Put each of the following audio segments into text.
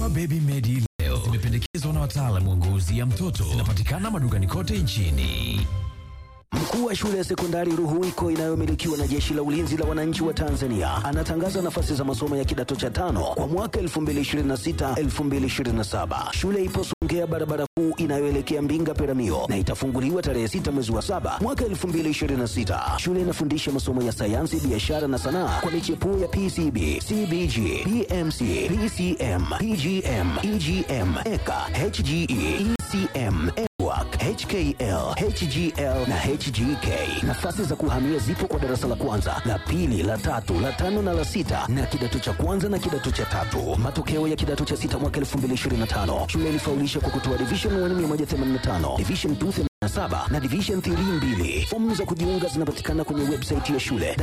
Dawa Baby Medi leo zimependekezwa na wataalamu wa ngozi ya mtoto. Zinapatikana madukani kote nchini. Mkuu wa shule ya sekondari Ruhuwiko inayomilikiwa na Jeshi la Ulinzi la Wananchi wa Tanzania anatangaza nafasi za masomo ya kidato cha tano kwa mwaka 2026-2027. Shule ipo Songea, barabara kuu inayoelekea Mbinga Peramio, na itafunguliwa tarehe 6 mwezi wa saba mwaka 2026. Shule inafundisha masomo ya sayansi, biashara na sanaa kwa michepuo ya PCB, CBG, PMC, PCM, PGM, EGM, EKA, HGE, ECM, EWAC, HKL, HGL na HGK. Nafasi za kuhamia zipo kwa darasa la kwanza, la pili, la tatu, la tano na la sita na kidato cha kwanza na kidato cha tatu. Matokeo ya kidato cha sita mwaka 2025. Shule ilifaulisha kwa kutoa division 1 185, division 2 87 na division 3 mbili. Fomu za kujiunga zinapatikana kwenye website ya shule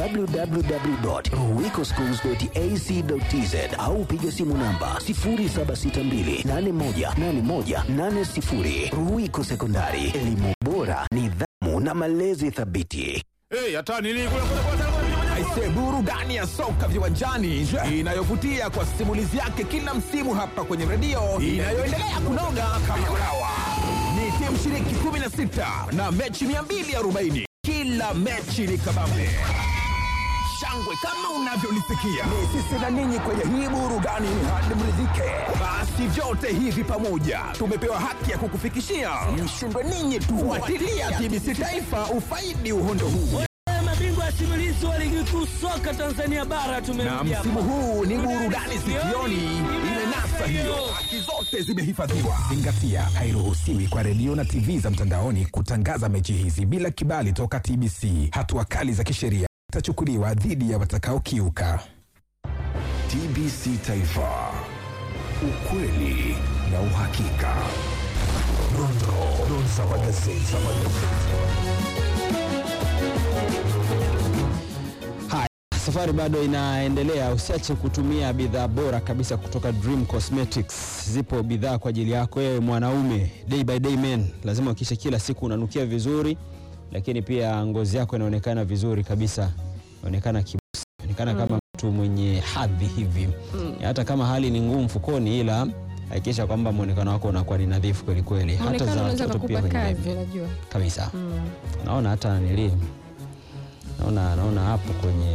www.ruhwikoschools.ac.tz au piga simu namba 0762818180. Ruhwiko Sekondari, elimu bora, nidhamu na malezi thabiti. Hey, hata nini kule kule kule kule. Aise, burudani ya soka viwanjani inayovutia kwa simulizi yake kila msimu hapa kwenye redio inayoendelea kunoga kama ulawa. Ni timu shiriki 16 na mechi 240. Kila mechi ni kabambe shangwe kama unavyolisikia. Ni sisi na ninyi kwenye hii burudani hadi mridhike. Basi vyote hivi pamoja tumepewa haki ya kukufikishia. Mshindwe ninyi tu. Fuatilia TBC Taifa ufaidi uhondo huu. mabingwa simulizi wa ligi kuu soka Tanzania bara na tumerudi hapa. msimu huu ni burudani sikioni imenasa hiyo haki zote zimehifadhiwa zingatia hairuhusiwi kwa redio na tv za mtandaoni kutangaza mechi hizi bila kibali toka tbc hatua kali za kisheria zitachukuliwa dhidi ya watakaokiuka tbc taifa ukweli na uhakika dondoo za magazeti Haya, safari bado inaendelea. Usiache kutumia bidhaa bora kabisa kutoka Dream Cosmetics. Zipo bidhaa kwa ajili yako wewe mwanaume, day by day man. Lazima uhakikishe kila siku unanukia vizuri, lakini pia ngozi yako inaonekana vizuri kabisa, inaonekana kibusi, inaonekana kama mtu mwenye hadhi hivi, hata kama hali ni ngumu mfukoni, ila hakikisha kwamba muonekano wako unakuwa ni nadhifu kweli kweli, hata Muonekano za unaweza watoto pia kukupa wenyewe kazi, unajua. kabisa. Naona hata nili naona naona hapo kwenye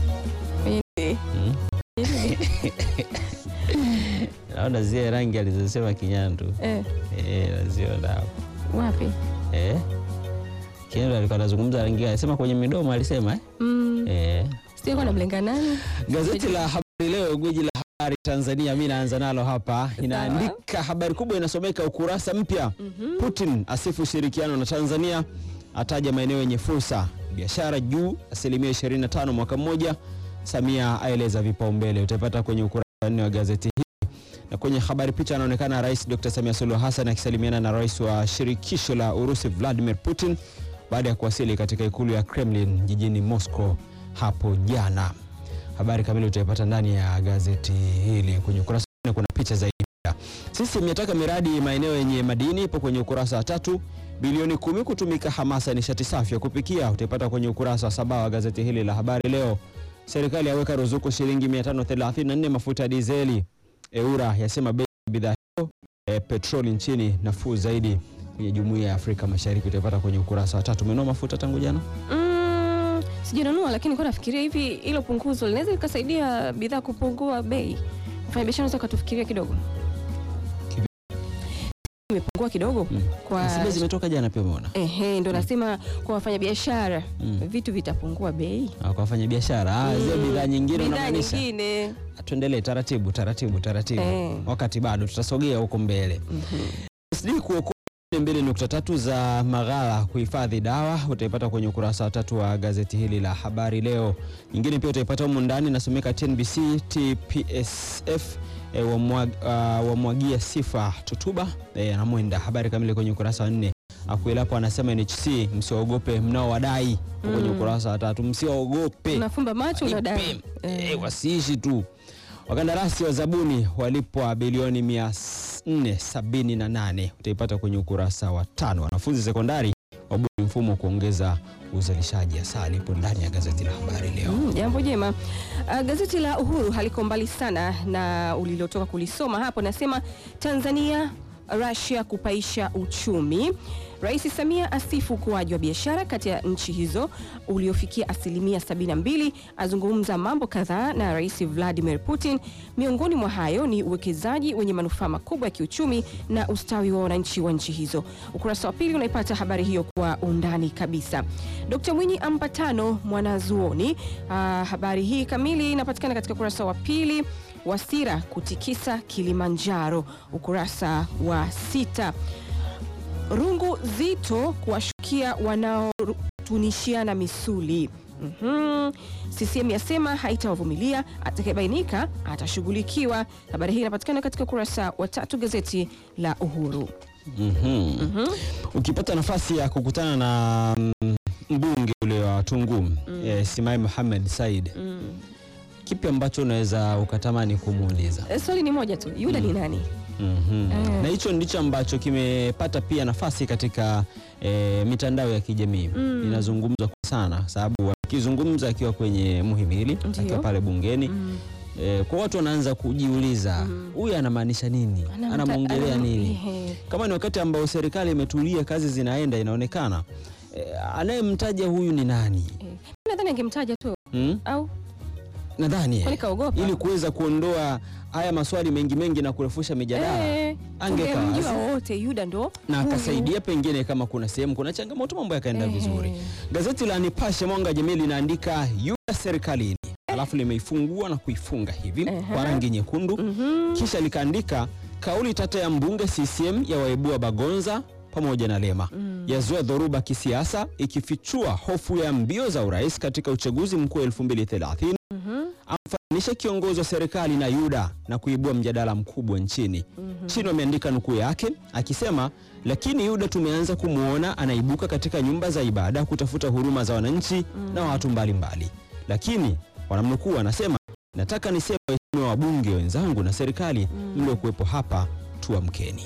naona zile rangi alizosema Kinyandu Eh, eh, naziona hapo wapi? eh. Kinyandu alikuwa anazungumza rangi, alisema kwenye midomo alisema eh? Mm, Eh. sijui kwa namlenga nani. Gazeti la Habari Leo, gwiji la habari Tanzania, mi naanza nalo hapa. Inaandika habari kubwa inasomeka ukurasa mpya, Putin asifu ushirikiano na Tanzania, ataja maeneo yenye fursa, biashara juu asilimia 25 mwaka mmoja, Samia aeleza vipaumbele. Utaipata kwenye ukurasa wa nne wa gazeti hili na kwenye habari picha anaonekana Rais Dr. Samia Suluhu Hassan akisalimiana na rais wa shirikisho la Urusi Vladimir Putin baada ya kuwasili katika ikulu ya Kremlin jijini Moscow hapo jana. Habari kamili utaipata ndani ya gazeti hili. Kwenye ukurasa wa nne kuna picha zaidi. pia. Sisi imetaka miradi maeneo yenye madini ipo kwenye ukurasa wa tatu. Bilioni kumi kutumika hamasa ya nishati safi ya kupikia utaipata kwenye ukurasa wa saba wa gazeti hili la Habari Leo. Serikali yaweka ruzuku shilingi 534 mafuta ya dizeli. EURA yasema bei ya bidhaa hiyo e, petroli nchini nafuu zaidi kwenye jumuiya ya Afrika Mashariki utaipata kwenye ukurasa wa tatu. Umenunua mafuta tangu jana? Mm, sijanunua lakini kwa nafikiria hivi hilo punguzo linaweza likasaidia bidhaa kupungua bei. Mfanya biashara unaweza ukatufikiria kidogo. Kivi- Imepungua kidogo Mm. kwa Si bei zimetoka jana pia umeona? Ehe, ndo nasema kwa wafanyabiashara Mm. vitu vitapungua bei. Ah, kwa wafanya biashara ah, zile Mm, bidhaa nyingine bidhaa unamaanisha? nyingine. Ah, Tuendelee taratibu taratibu taratibu, Eh. wakati bado tutasogea huko mbele. SD kuokoa 2.3 za maghala kuhifadhi dawa utaipata kwenye ukurasa wa tatu wa gazeti hili la Habari Leo. Nyingine pia utaipata humu ndani nasomeka TNBC TPSF e, wamwag, uh, wamwagia sifa Tutuba e, na Mwenda. Habari kamili kwenye ukurasa wa nne. Akuelapo anasema NHC msiogope mnaowadai kwenye ukurasa wa tatu, msiogope Unafumba macho unadai. Eh, wasiishi tu. Wakandarasi wa zabuni walipwa bilioni 478 utaipata kwenye ukurasa wa tano. Wanafunzi sekondari wabuni mfumo kuongeza uzalishaji hasa lipo ndani ya gazeti la habari leo. Mm, jambo jema. Uh, gazeti la Uhuru haliko mbali sana na ulilotoka kulisoma hapo, nasema Tanzania Russia kupaisha uchumi. Rais Samia asifu ukuaji wa biashara kati ya nchi hizo uliofikia asilimia 72. Azungumza mambo kadhaa na Rais Vladimir Putin. Miongoni mwa hayo ni uwekezaji wenye manufaa makubwa ya kiuchumi na ustawi wa wananchi wa nchi hizo. Ukurasa wa pili unaipata habari hiyo kwa undani kabisa. Dkt Mwinyi ampa tano mwanazuoni. Ah, habari hii kamili inapatikana katika ukurasa wa pili. Wasira kutikisa Kilimanjaro, ukurasa wa sita. Rungu zito kuwashukia wanaotunishiana misuli. Mhm. CCM yasema haitawavumilia, atakayebainika atashughulikiwa. Habari hii inapatikana katika ukurasa wa tatu gazeti la Uhuru. Mhm. Ukipata nafasi ya kukutana na mm, mbunge ule wa Tunguu eh, Simai Mohamed Said, kipi ambacho unaweza ukatamani kumuuliza? E, swali ni moja tu, Yuda ni nani? Mhm. Eh. Na hicho ndicho ambacho kimepata pia nafasi katika eh, mitandao ya kijamii inazungumzwa kwa sana, sababu akizungumza akiwa kwenye muhimili Ndiyo. akiwa pale bungeni eh, kwa watu wanaanza kujiuliza huyu anamaanisha nini, Anamta- anamwongelea anam- nini? Ehe. Kama ni wakati ambao serikali imetulia, kazi zinaenda, inaonekana eh, anayemtaja huyu ni nani? Eh, nadhani angemtaja tu Hmm? au Nadhani eh, Kwani kaogopa? ili kuweza kuondoa haya maswali mengi mengi na kurefusha mijadala Eh, Angeka tungemjua wazi. wote Yuda ndo na huyu. akasaidia pengine kama kuna sehemu kuna changamoto mambo yakaenda Ehe. vizuri. Gazeti la Nipashe Mwanga wa Jamii linaandika Yuda serikalini, alafu limeifungua na kuifunga hivi kwa rangi nyekundu, kisha likaandika kauli tata ya mbunge CCM ya waibua Bagonza pamoja na Lema yazua dhoruba kisiasa, ikifichua hofu ya mbio za urais katika uchaguzi mkuu wa 2030 amfananisha kiongozi wa serikali na Yuda na kuibua mjadala mkubwa nchini. Chini wameandika nukuu yake akisema, lakini Yuda tumeanza kumwona anaibuka katika nyumba za ibada kutafuta huruma za wananchi na watu mbalimbali. Lakini wanamnukuu anasema, nataka niseme waheshimiwa wabunge wenzangu na serikali mliokuwepo hapa, tuamkeni.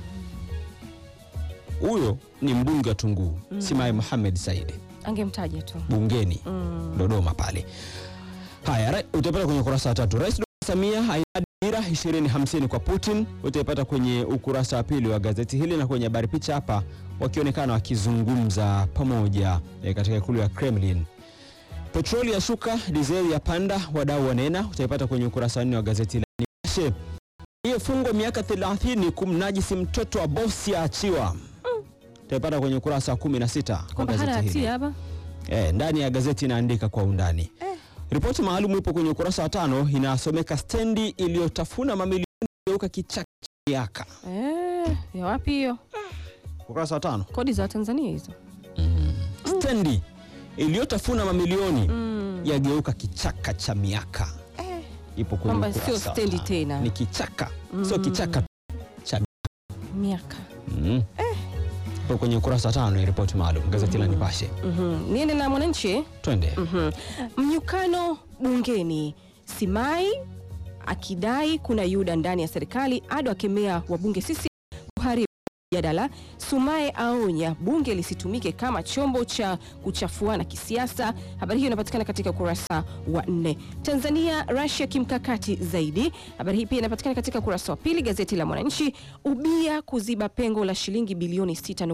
Huyo ni mbunge wa Tunguu Simai Mohamed Said angemtaja tu bungeni Dodoma pale. Haya, ra- utaipata kwenye ukurasa wa tatu. Rais Dr. Samia ainadi dira 2050 kwa Putin, utaipata kwenye ukurasa wa pili wa gazeti hili, na kwenye habari picha hapa wakionekana wakizungumza pamoja eh, katika ikulu ya Kremlin. Petroli ya shuka, dizeli ya panda, wadau wanena, utaipata kwenye ukurasa wa nne wa gazeti la Nipashe. Aliyefungwa miaka 30 kumnajisi mtoto wa bosi aachiwa, utaipata kwenye ukurasa wa 16 wa kwamba hana gazeti hili. hatia hapa. Eh, ndani ya gazeti inaandika kwa undani. Ripoti maalum ipo kwenye ukurasa wa tano inasomeka stendi iliyotafuna mamilioni geuka kichaka cha miaka. Eh, ya wapi hiyo? Ukurasa wa tano. Kodi za Tanzania hizo. Stendi iliyotafuna mamilioni yageuka kichaka cha miaka. Ipo kwenye Kwamba ukurasa sio wa stendi tano. tena. Ni kichaka. Sio kichaka cha Miaka. mm. Ipo kwenye ukurasa wa tano ya ripoti maalum gazeti la Nipashe. Mhm. Niende na Mwananchi. Twende. Mhm. Mnyukano bungeni, Simai akidai kuna Yuda ndani ya serikali, Ado akemea wabunge sisi kuharibu mjadala, Sumaye aonya bunge lisitumike kama chombo cha kuchafuana kisiasa. Habari hiyo inapatikana katika ukurasa wa nne. Tanzania Russia kimkakati zaidi, habari hii pia inapatikana katika ukurasa wa pili gazeti la Mwananchi. Ubia kuziba pengo la shilingi bilioni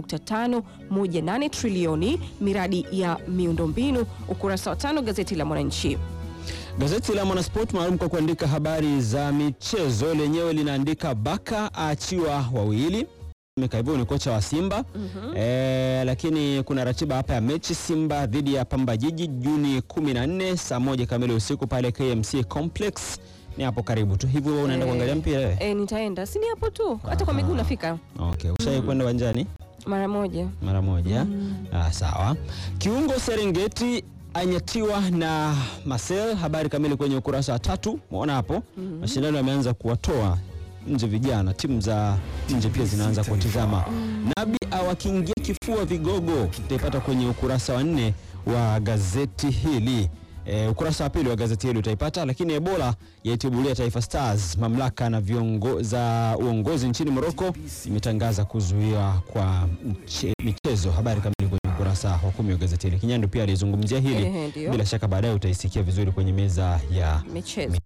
6.518 trilioni miradi ya miundombinu, ukurasa wa tano gazeti la Mwananchi. Gazeti la Mwanasport maalum kwa kuandika habari za michezo lenyewe linaandika Baka aachiwa wawili Meka hivyo ni kocha wa Simba eh, lakini kuna ratiba hapa ya mechi Simba dhidi ya Pamba Jiji Juni 14 saa moja kamili usiku pale KMC Complex. Ni hapo karibu tu hivyo, wewe unaenda Eh, kuangalia mpira wewe? E, nitaenda si ni hapo tu, hata kwa miguu nafika Okay, ushai kwenda uwanjani mara moja. mara moja? Ah, sawa. Kiungo Serengeti anyatiwa na Marcel. Habari kamili kwenye ukurasa wa tatu. Umeona hapo mashindano yameanza kuwatoa nje vijana, timu za nje pia zinaanza kuwatizama. Nabi awakingia kifua vigogo, utaipata kwenye ukurasa wa nne wa gazeti hili. E, ukurasa wa pili wa gazeti hili utaipata. Lakini Ebola yaitibulia Taifa Stars. Mamlaka na viongo za uongozi nchini Morocco imetangaza kuzuiwa kwa mche, michezo. Habari kamili kwenye ukurasa wa kumi wa gazeti hili. Kinyandu pia alizungumzia hili, Ehe, ndio. bila shaka baadaye utaisikia vizuri kwenye meza ya michezo